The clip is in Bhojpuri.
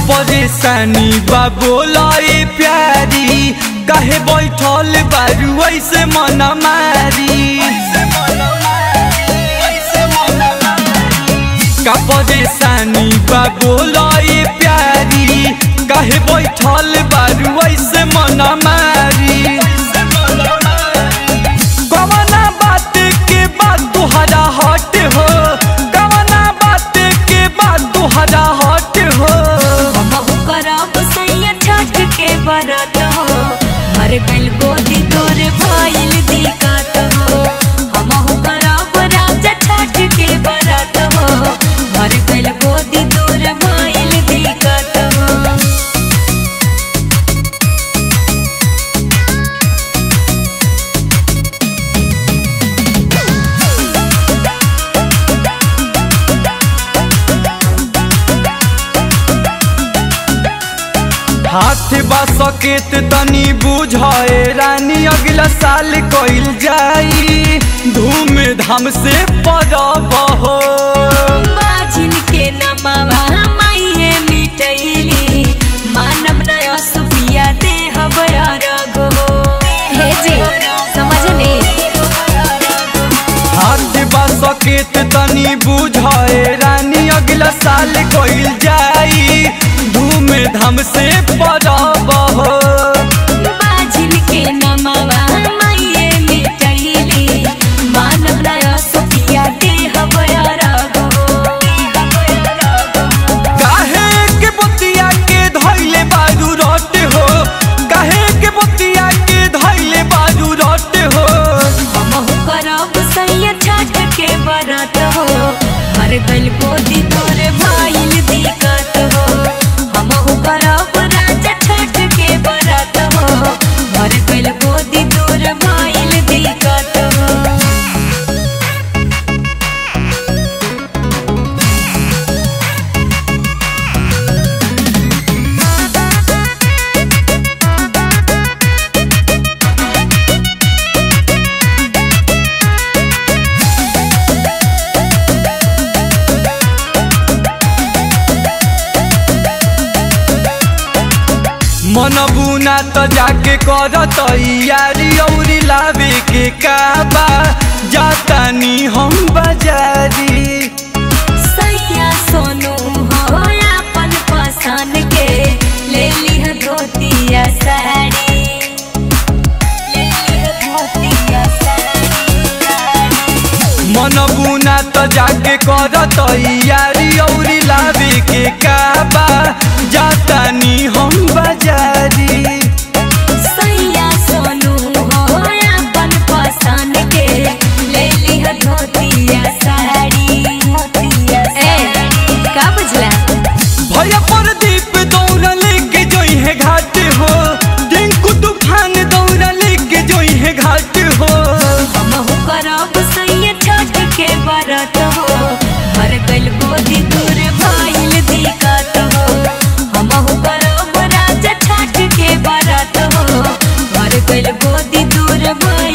परेशानी बा बोलाई प्यारी काहे बैठल बारू ऐसे मन मारी का परेशानी बा बोलाई प्यारी काहे बैठल बारू ऐसे मन मारी कवना बात के बाद तुहरा हट हो कवना बात के बाद तुहरा हट हो हमहु करब सैया छठ के बरत हो मर गइल गोदी तोरे भइल दिक्कत हो हमहु करब राजा छठ के बरत हो मर गइल गोदी तोरे भइल दिक्कत हो हाथ बा सकेत तनी बुझे रानी अगला साल कइल जाई धूम धाम से परब हो बाजिन के नमवा माइये मिटैली मानव नया सुपिया देहब अरगो हे जी समझने हाथ बा सकेत तनी बुझे रानी अगला साल कइल जाई धूम धाम से परब हो बाजिन के नमवा माइये मिटैली मानव नया सुपिया देहब अरगो काहे के बतिया के धैले बारू रट हो काहे के बतिया के धैले बारू रट हो हमहु करब सैया छठ के बरत हो हर गल गोदी तोरे भाईल दिक्कत हो हमहु करब राजा छठ के बरत हो हर गल गोदी तोरे भाईल दिक्कत हो मन बुना त जाके कर तैयारी औरी लावे के काबा जातानी हम बाजारी सैया सोनू हो अपन पसंद के ले लिह धोतिया साड़ी ले लिह धोतिया साड़ी मन बुना त जाके कर तैयारी औरी लावे के काबा जातानी हम बाजारी सैया सोनू हो अपन पसंद के ले लिह धोतिया साड़ी ए का बुझला भैया प्रदीप दौड़ लेके जोई है घाट हो टिंकू तूफान दौड़ लेके जोई है घाट हो हमहु करब सैया छठ के बरत हो हर गल गोदी दूर भाईल दिक्कत हो हमहु करब राजा छठ के बरत हो हर गल गोदी दूर भाईल